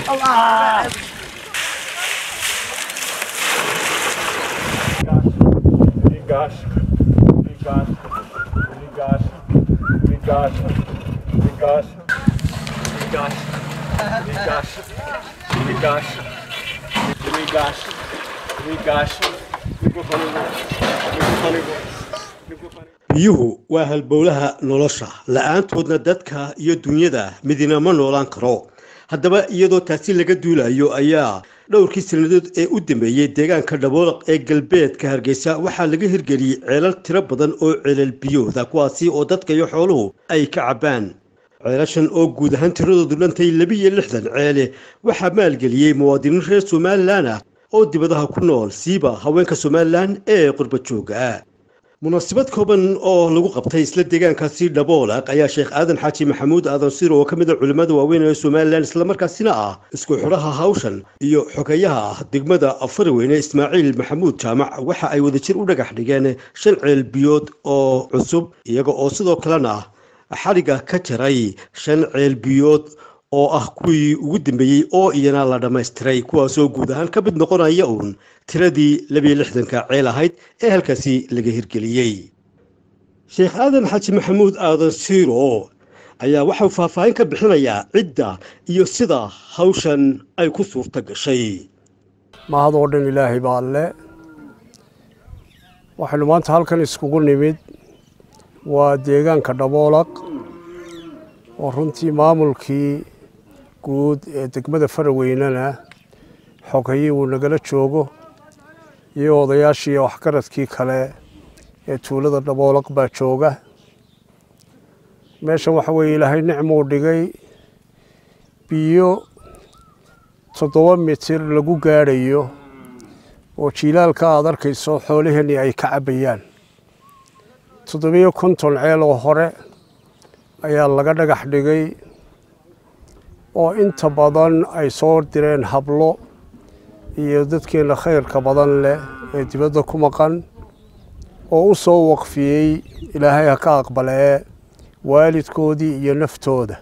Ligasz, ligasz, ligasz, ligasz, ligasz, ligasz, ligasz, ligasz, ligasz, ligasz, mikrofonigu, mikrofonigu, mikrofonigu. biyuhu waa halbowlaha nolosha la-aantoodna dadka iyo dunyada midina ma noolaan karo haddaba iyadoo taasi laga duulayo ayaa dhowrkii sannadood ee u dambeeyey deegaanka dhaboolaq ee galbeedka hargeysa waxaa laga hirgeliyey ceelal tiro badan oo ceelal biyooda kuwaasi oo dadka iyo xooluhu ay ka cabbaan ceelashan oo guud ahaan tiradoodu dhantay labiiyo lixdan ceele waxaa maalgeliyey muwaadiniin reer somalilan ah oo dibadaha ku nool siiba haweenka somalilan ee qurba jooga ah munaasabad kooban oo lagu qabtay isla deegaankaasi dhaboolaq ayaa sheekh aadan xaaji maxamuud aadan sir oo ka mid a culimmada waaweyn ee somalilan islamarkaasina ah isku xidhaha hawshan iyo xogeyaha degmada farweyne ismaaciil maxamuud jaamac waxa ay wadajir u dhagax dhigeen shan ceel biyood oo cusub iyaga oo sidoo kalena xadhigga ka jaray shan ceel biyood oo ah kuwii ugu dambeeyey oo iyana la dhammaystiray kuwaasoo guud ahaan ka mid noqonaya uun tiradii labiyo lixdanka ceel ahayd ee halkaasi laga hirgeliyey sheekh aadan xaaji maxamuud aadan siiro ayaa waxau faahfaahin ka bixinayaa cidda iyo sida hawshan ay ku suurta gashay mahadoo dhan ilaahay baa alle waxaynu maanta halkan iskugu nimid waa deegaanka dhaboolaq oo runtii maamulkii guud ee degmada faraweynena xogayii uu nagala joogo iyo odayaashii waxgaradkii kale ee tuulada dhaboolaq baa jooga meeshan waxa weeye ilaahay nicmuu dhigay biyo toddoba mitir lagu gaadhayo oo jiilaalka aad arkayso xoolaheenii ay ka cabbayaan toddobiyo konton ceel oo hore ayaa laga dhagax dhigay oo inta badan ay soo direen hablo iyo dadkeenna khayrka badan leh ee dibadda ku maqan oo u soo waqfiyey ilaahay ha ka aqbalee waalidkoodii iyo naftooda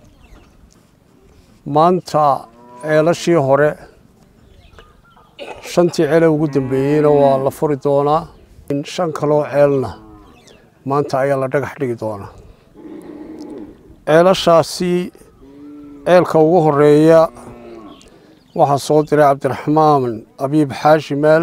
maanta ceelashii hore shantii ceele ugu dambeeyeyna waa la furi doonaa shan kaloo ceelna maanta ayaa la dhagax dhigi doonaa ceelashaasi ceelka ugu horeeya waxaa soo diray cabdiraxmaan abiib xaashi meel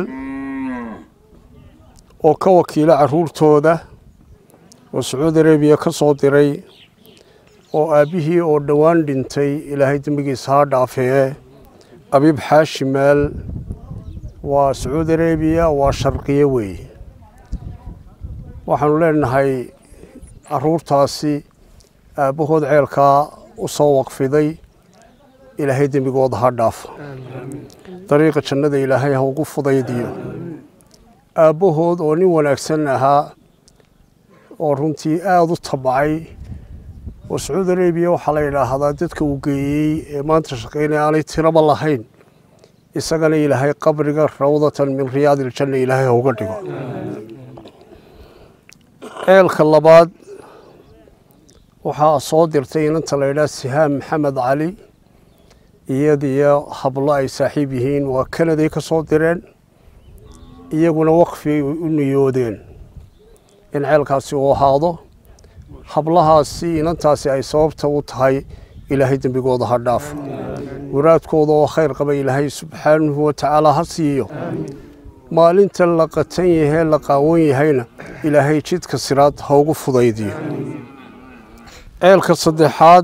oo ka wakiila caruurtooda oo sacuudi arabiya ka soo diray oo aabbihii oo dhowaan dhintay ilaahay dembigiisa ha dhaafee abiib xaashi meel waa sacuudi arabiya waa sharqiye weeye waxaanu leenahay caruurtaasi aabbahood ceelkaa u soo waqfiday ilaahay dembigooda ha dhaafo dariiqa jannada ilaahay ha ugu fudaydiyo aabbahood oo nin wanaagsan ahaa oo runtii aada u tabcay oo sacuudi arabiya waxaa la yidhaahdaa dadka uu geeyey ee maanta shaqaynaya aanay tiraba lahayn isagana ilaahay qabriga rawdatan min riyaadi iljanna ilaahay ha uga dhigo ceelka labaad waxaa soo dirtay inanta la yidhaha sihaam maxamed cali iyadiyo hablo ay saaxiib yihiin waa kanaday ka soo direen iyaguna waqfi u niyoodeen in ceelkaasi uu ahaado hablahaasi inantaasi ay sababta u tahay ilaahay dembigooda ha dhaafo waraadkooda oo khayr qaba ilaahay subxaanahu wa tacaala ha siiyo maalinta la qatan yahee la qaawan yahayna ilaahay jidka siraad ha ugu fudaydiyo ceelka saddexaad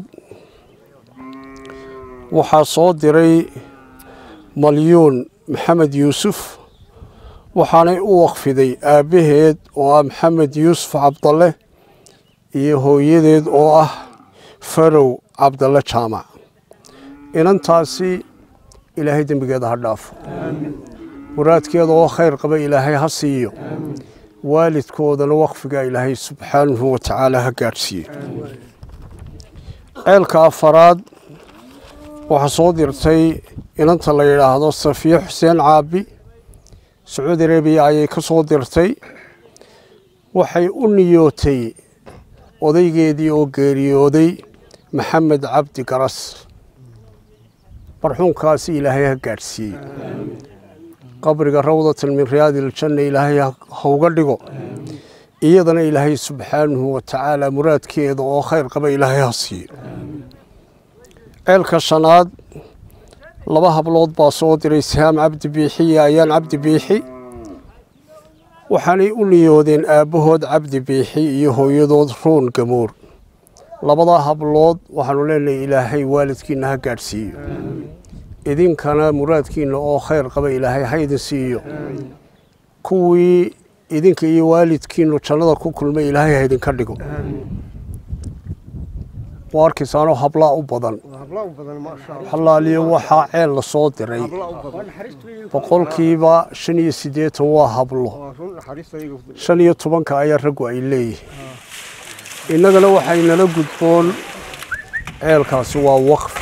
waxaa soo diray malyuun maxamed yuusuf waxaanay u waqfiday aabbaheed oo ah maxamed yuusuf cabdalle iyo hooyadeed oo ah farow cabdalle jaamac inantaasi ilaahay dembigeeda ha dhaafo muraadkeeda oo khayr qaba ilaahay ha siiyo waalidkoodana waqfiga ilaahay subxaanahu wa tacaala ha gaadhsiiyo ceelka afaraad waxaa soo dirtay inanta la yidhaahdo safiye xuseen caabi sacuudi arabiya ayay ka soo dirtay waxay u niyootay odaygeedii oo geeriyooday maxamed cabdi garas marxuumkaasi ilaahay ha gaadhsiiye qabriga rawdatan min riyaadi iljanna ilaahay hauga dhigo iyadana ilaahay subxaanahu wa tacaala muraadkeeda oo khayr qaba ilaahay ha siiyo ceelka shanaad laba hablood baa soo diray sihaam cabdi biixi iyo ayaan cabdi biixi waxaanay u niyoodeen aabbahood cabdi biixi iyo hooyadood roon gamoor labadaa hablood waxaanu leenahay ilaahay waalidkiina ha gaadhsiiyo idinkana muraadkiina oo khayr qaba ilaahay ha idin siiyo kuwii idinka iyo waalidkiinu jannada ku kulmay ilaahay ha idinka dhigo waa arkaysaanoo hablaa u badan xalaaliyo waxaa ceel la soo diray boqolkiiba shan iyo siddeetan waa hablo shan iyo tobanka ayaa raggu ay leeyihiin innagana waxaynala gudboon ceelkaasi waa waqf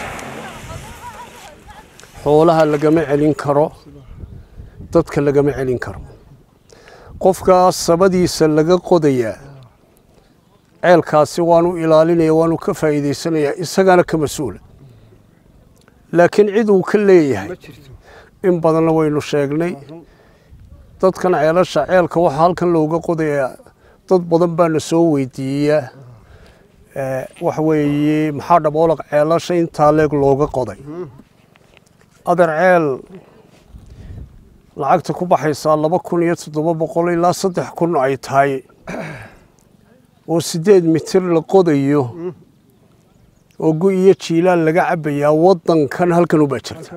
xoolaha lagama celin karo dadka lagama celin karo qofkaas sabadiisa laga qodayaa ceelkaasi waanu ilaalinaya waanu ka faa'iidaysanayaa isagana ka mas-uula laakiin cid uu ka leeyahay in badanna waynu sheegnay dadkan ceelasha ceelka waxaa halkan looga qodayaa dad badan baana soo weydiiyaa waxa weeye maxaa dhaboolaq ceelasha intaa leeg looga qoday adeer ceel lacagta ku baxaysaa laba kun iyo toddoba boqol ilaa saddex kun ay tahay oo siddeed mitir la qodayo oo gu iyo jiilaan laga cabbayaa waddankan halkan ubaa jirta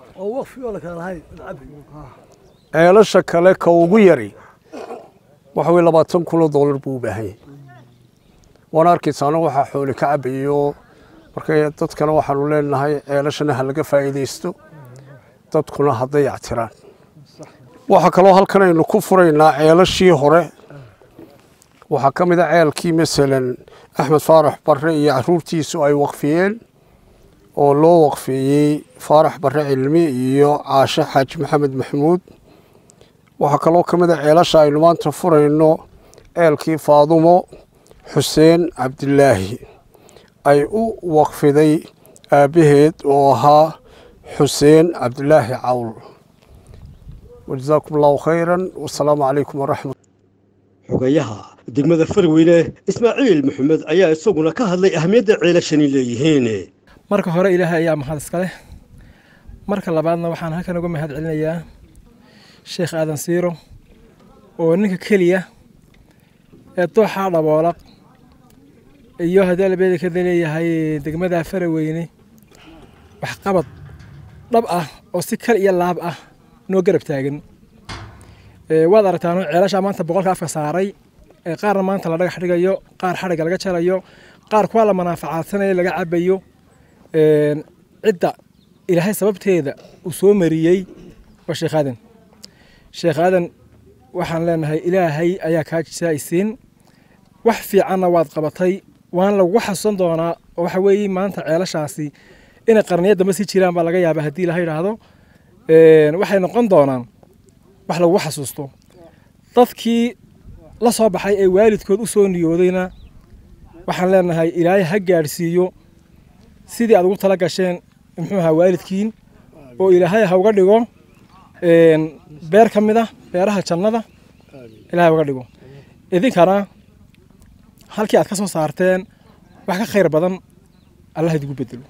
ceelasha kale ka ugu yari waxa weye labaatan kun oo dollar buu u baahan yahay waana arkaysaana waxaa xooli ka cabbayo marka dadkana waxaanu leenahay ceelashana ha laga faa'iidaysto dadkuna ha dayactiraan waxaa kaloo halkan aynu ku furaynaa ceelashii hore waxaa ka mid a ceelkii masalan axmed faarax barre iyo caruurtiisu ay waqfiyeen oo loo waqfeeyey faarax barre cilmi iyo caashe xaaji maxamed maxamuud waxaa kaloo ka mid a ceelasha aynu maanta furayno ceelkii faadumo xuseen cabdilaahi ay u waqfiday aabbaheed oo ahaa xuseen cabdilaahi cawl wajazaakum allahu khayran wasalaamu calaykum waraxmat xogayaha degmada farweyne ismaaciil maxamed ayaa isaguna ka hadlay ahamiyadda ceelashani leeyihiin marka hore ilaahay ayaa mahad iska leh marka labaadna waxaan halkan uga mahad celinayaa sheekh aadan siiro oo ninka keliya ee dooxaa dhaboolaq iyo haddii albeeda kada leeyahay degmada faraweyne waxqabad dhab ah oo si kal iyo laab ah noo garab taagan waad aragtaan ceelashaa maanta boqolka afka saaray qaarna maanta la dhagax dhigayo qaar xadhigga laga jarayo qaar kuwa la manaafacaadsanaya laga cabayo cidda ilaahay sababteeda uu soo mariyey waa sheekh aadan sheekh aadan waxaan leenahay ilaahay ayaa kaa jisaaysiin wax fiicanna waad qabatay waan lagu xasuusan doonaa oo waxa weeye maanta ceelashaasi inay qarniya dambe sii jiraan baa laga yaaba haddii laha yidhaahdo waxay noqon doonaan wax lagu xasuusto dadkii la soo baxay ee waalidkood u soo niyoodayna waxaan leenahay ilaahay ha gaadhsiiyo sidii aad ugu tala gasheen muxuu ahaa waalidkiin oo ilaahay ha uga dhigo beer ka mid ah beeraha jannada ilaahay uga dhigo idinkana halkii aad ka soo saarteen wax ka khayr badan allah idigu bedelo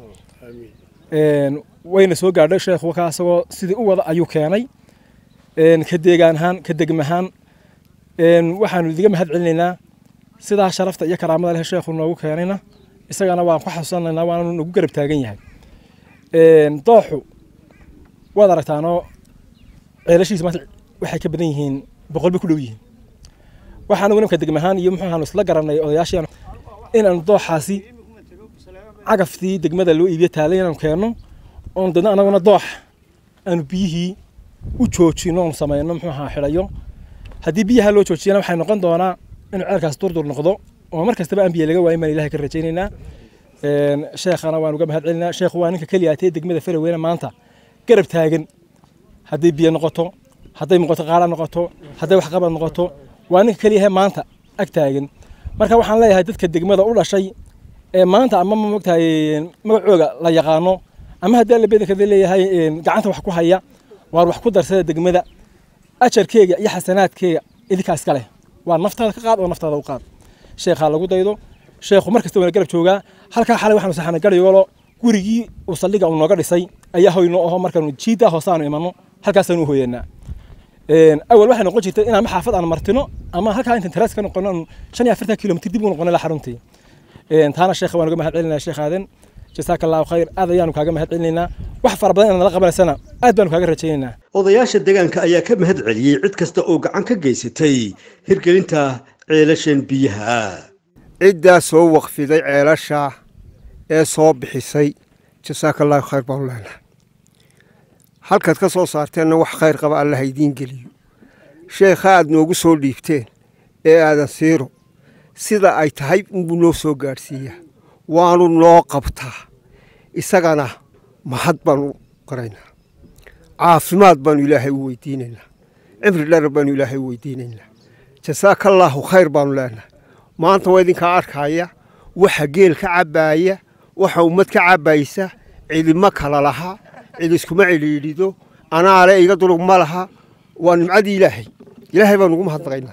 wayna soo gaadhay sheekhu ka asagoo sidii u wada ayuu keenay ka deegaan ahaan ka degmahaan waxaanu idiga mahad celinaynaa sidaa sharafta iyo karaamada leh sheekhu noogu keenayna isagana waan ku xasuusanaynaa waanu nagu garab taagan yahay dooxu waad aragtaanoo ceelashiisa maanta waxay ka badan yihiin boqol bay ku dhow yihiin waxaan ugu nimka degmahaan iyo muxuu ahaanu isla garanay odayaashii inaanu dooxaasi cagaftii degmada loo iibiyo taalay inaanu keenno oon dadna anaguna doox aanu biyihii u joojino oon samayno muxuu ahaa xidhayo haddii biyaha loo joojiyana waxay noqon doonaa inuu ceelkaas durdur noqdo oo mar kastaba aan biyo laga waayin baan ilahay ka rajaynaynaa sheekhana waan uga mahad celinaa sheekhu waa ninka keliya atee degmada faraweyne maanta garab taagan hadday biyo noqoto hadday noqoto qaala noqoto hadday waxqabad noqoto waa ninka keliyahe maanta ag taagan marka waxaan leeyahay dadka degmada u dhashay ee maanta ama mogtahay magacooga la yaqaano ama haddii alla bedankeeda leeyahay gacanta wax ku haya waar wax ku darsada degmada ajarkeega iyo xasanaadkeega idinkaa iska leh waa naftaada ka qaad oo naftaada u qaad sheekhaa lagu daydo sheekhu mar kasta waana garab joogaa halkaa xalay waxaanu saxana garayolo gurigii uu saldhiga uu nooga dhisay ayaa hoyno aho markaanu jiiddaa hoosaanu imanno halkaasaanu u hooyanaa awal waxay noqon jirtay inaan xaafad aan martino ama halkaa intaan taraas ka noqono aanu shan iyo afartan kilomitr dib u noqono ilaa xaruntii taana sheekha waan uga mahad celinaya sheekh aadan jasaaka allahu khayr aad ayaanu kaaga mahad celinaynaa wax fara badan inaad nala qabanaysana aad baanu kaaga rajaynaynaa odayaasha deegaanka ayaa ka mahad celiyey cid kasta oo gacan ka geysatay hirgelinta ceelashan biyaha ciddaa soo waqfiday ceelasha ee soo bixisay jasaaka allahu khayr baanu leenahay halkaad ka soo saarteenna wax khayr qaba allaha idiin geliyo sheekha aad noogu soo dhiibteen ee aadan siiro sida ay tahay unbuu noo soo gaadhsiiyaa waanu noo qabtaa isagana mahad baanu qaraynaa caafimaad baanu ilaahay u weydiinaynaa cimri dherer baanu ilaahay u weydiinaynaa jasaakallaahu khayr baanu leenahay maanta waa idinkaa arkaya waxa geel ka cabbaaya waxa ummad ka cabbaysa cidima kala laha cid iskuma cidhiidhido anaale iga durug ma laha waa nimcadii ilaahay ilaahay baan ugu mahadnaqaynaa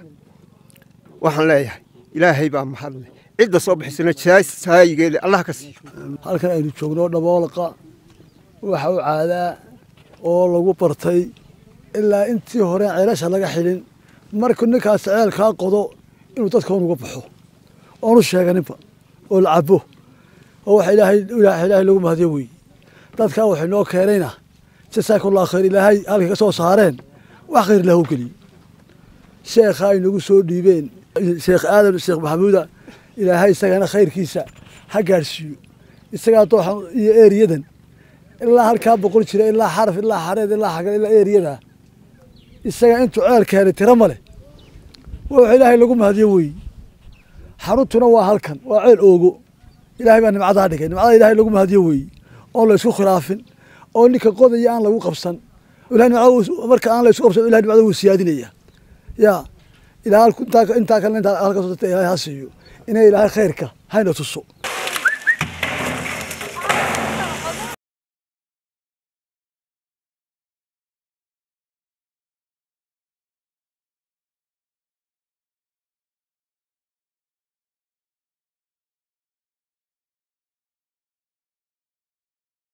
waxaan leeyahay ilaahay baa mahadle cidda soo bixisana saayigeeda allah ka siiyo halkan aynu joogno dhaboolqa waxa u caadaa oo lagu bartay ilaa intii hore ceelasha laga xidhin markuu ninkaas ceelkaa qodo inuu dadka unuga baxo oonu sheeganinba oo la cabo oo waxa ilaahay ilaahay lagu mahadiyo weeye dadkaa waxay noo keenayna jasaakallah khayr ilaahay halkay ka soo saareen wax khayr lahu geliyo sheekha ay nagu soo dhiibeen sheekh aadan sheekh maxamuuda ilaahay isagana khayrkiisa ha gaadhsiiyo isagaa dooxan iyo eeriyadan ilaa halkaa boqol jira ilaa xaraf ilaa xareed ilaa xagal ilaa eeriyada isaga intuu ceel keenay tiro ma leh waa wax ilaahay lagu mahadiyo weeye xaruntuna waa halkan waa ceel oogo ilaahay baa nimcadaa dhigay nimcada ilaahay lagu mahadiyo weeye oon la isku khilaafin oo ninka qodaya aan lagu qabsan ilahay nimcada marka aan la isku qabsan ilahay nimcada wuu siyaadinaya yaa ilaa intaa kalena intaa halkaas ilaahay ha siiyo inay ilaahay khayrka hayna tuso